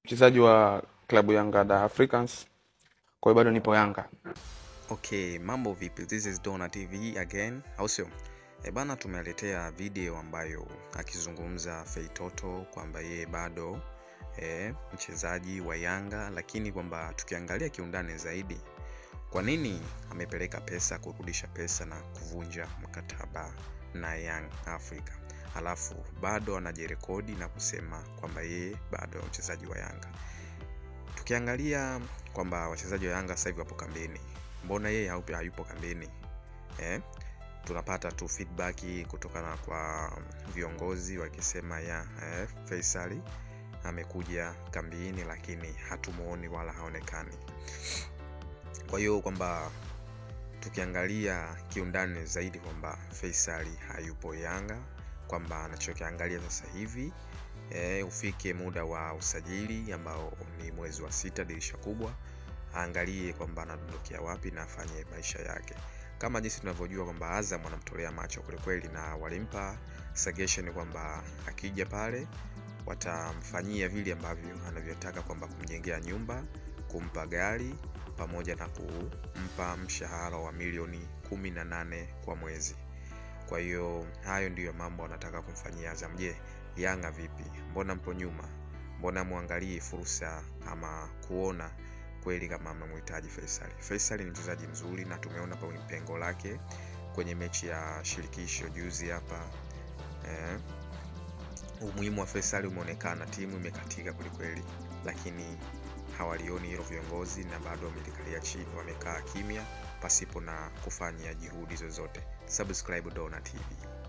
mchezaji wa klabu Yanga da Africans, kwa hiyo bado nipo Yanga. Okay, mambo vipi? This is Dona TV again, au sio? E bana, tumeletea video ambayo akizungumza Feitoto kwamba yeye bado e, mchezaji wa Yanga, lakini kwamba tukiangalia kiundani zaidi, kwa nini amepeleka pesa kurudisha pesa na kuvunja mkataba na Young Africa, alafu bado anajirekodi na kusema kwamba yeye bado mchezaji wa Yanga. Tukiangalia kwamba wachezaji wa Yanga sasa hivi wapo kambini, mbona yeye haupo- hayupo kambini eh? Tunapata tu feedback kutokana kwa viongozi wakisema ya eh, Faisal amekuja kambini, lakini hatumuoni wala haonekani. Kwa hiyo kwamba tukiangalia kiundani zaidi kwamba Faisal hayupo Yanga, kwamba anachokiangalia sasa hivi e, ufike muda wa usajili ambao ni mwezi wa sita, dirisha kubwa, aangalie kwamba anadondokea wapi na afanye maisha yake, kama jinsi tunavyojua kwamba Azam wanamtolea macho kwelikweli, na walimpa suggestion kwamba akija pale watamfanyia vile ambavyo anavyotaka, kwamba kumjengea nyumba, kumpa gari pamoja na kumpa mshahara wa milioni kumi na nane kwa mwezi. Kwa hiyo hayo ndiyo mambo anataka kumfanyia Azam. Je, Yanga vipi? Mbona mpo nyuma? Mbona mwangalie fursa ama kuona kweli kama mnamhitaji Faisal? Faisal ni mchezaji mzuri na tumeona pa pengo lake kwenye mechi ya shirikisho juzi hapa eh, umuhimu wa Faisal umeonekana, timu imekatika kwelikweli, lakini hawalioni hilo viongozi na bado wamelikalia chini, wamekaa kimya pasipo na kufanya juhudi zozote. Subscribe Dona TV.